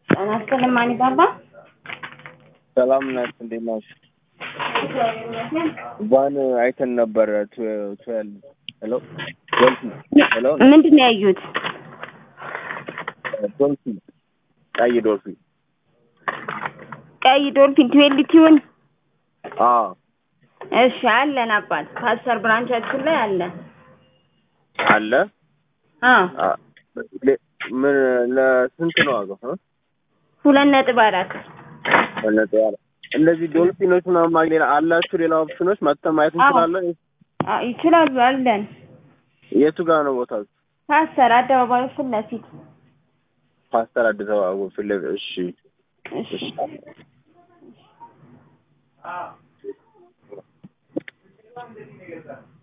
ጤና ይስጥልኝ ማን ይባባ? ሰላም ናት። እንዴት ናችሁ? ቫን አይተን ነበረ ትዌልቭ ሄሎ ዶልፊን ሄሎ ምንድን ነው ያዩት? ዶልፊን ቀይ ዶልፊን ቀይ ዶልፊን ትዌልቲውን አዎ እሺ አለን አባት ፓስተር ብራንቻችን ላይ አለ። አለ አዎ አ- ሌ- ምን ለስንት ነው ዋጋው? እ? ሁለት ነጥብ አራት በነፃ ያለ እነዚህ ዶልፊኖች ምናምን ማግኘት ሌላ አላችሁ? ሌላ ኦፕሽኖች መጥተን ማየት እንችላለን? አ- ይችላሉ አለን። የቱ ጋር ነው ቦታው? ፓስተር አደባባዩ ፊት ለፊት ፓስተር አዲስ አበባ ፊት ለፊት። እሺ እሺ እሺ